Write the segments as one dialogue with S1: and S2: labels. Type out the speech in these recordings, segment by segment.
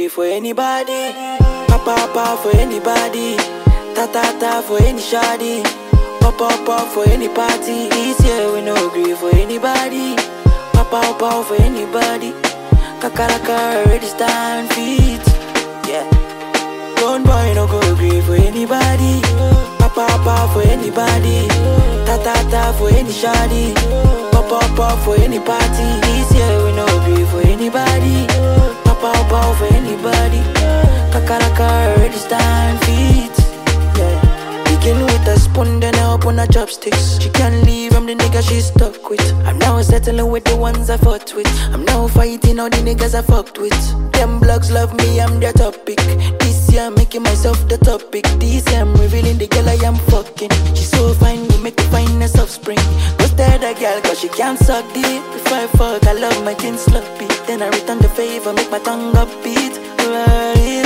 S1: agree for anybody. Papa papa for anybody. Ta ta ta for any shoddy. Pop up up for any party. This year we no agree for anybody. Papa papa for anybody. Kakaraka already stand feet. Yeah. Don't boy no go agree for anybody. Papa papa for anybody. Ta ta ta for any shoddy. Pop up up for any party. This year we no agree for anybody. Papa papa for anybody. Kakaraka already stand feet. Yeah. Begin with a spoon, then I open her chopsticks. She can't leave, I'm the nigga she stuck with. I'm now settling with the ones I fought with. I'm now fighting all the niggas I fucked with. Them blogs love me, I'm their topic. This year I'm making myself the topic. This year I'm revealing the girl I am fucking. She's so fine, we make the finest offspring. Ghosted a girl cause she can't suck deep. Before I fuck, I love my kin sloppy. Then I return the favor, make my tongue upbeat. Right.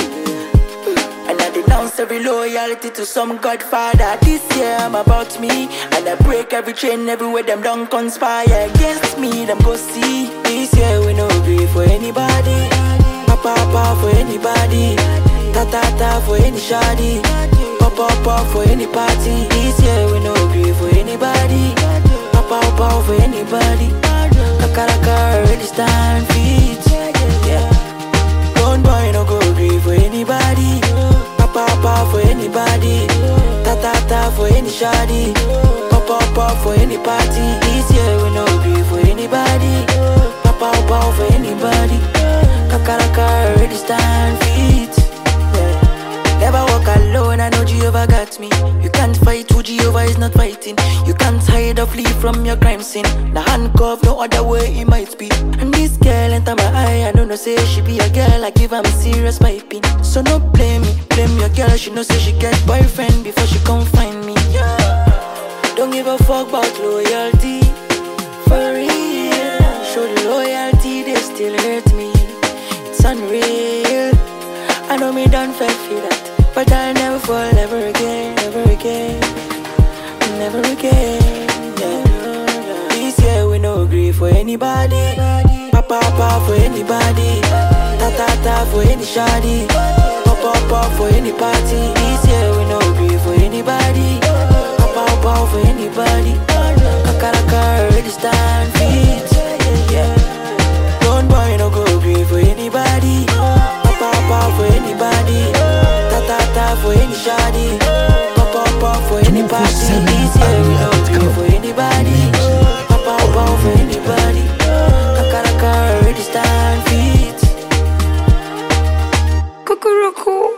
S1: And I denounce every loyalty to some godfather. This year I'm about me. And I break every chain everywhere them don't conspire against me. Them go see. This year we no agree for anybody. Papa papa for anybody. Ta ta ta for any shoddy. Papa papa for any party. This year we no agree for anybody. Papa papa for anybody. Kakaraka already stand feet. Yeah. Don't boy no go agree for anybody. Papa papa for anybody. Ta ta ta for any shoddy. Papa papa for any party. This year we no agree for anybody. Papa papa for anybody. Kakaraka already stand feet. Yeah. Never walk alone, I know Jehovah got me. You can't fight who Jehovah is not fighting. You can't hide or flee from your crime scene. The handcuff, no other way it might be. And this girl enter my eye, I don't know, say she be a girl, I give her serious piping. So no blame me, blame your girl, she know say she get boyfriend before she come find me. Yeah. Don't give a fuck about loyalty. For real, show the loyalty, they still hurt me. It's unreal. I know me done fell for that, but I'll never fall ever again, ever again, never again. Yeah. This year we no agree for anybody. Papa papa for anybody. Ta ta ta for any shoddy. Papa papa for any party. This year we no agree for anybody. Papa papa for anybody. Kakaraka already stand feet. Yeah. Don't boy no go agree for anybody. Papa papa for anybody. Ta ta ta for any shoddy. Papa papa for any party. This year we no agree for anybody. Papa papa for anybody. Kakaraka already stand feet.
S2: Cuckoo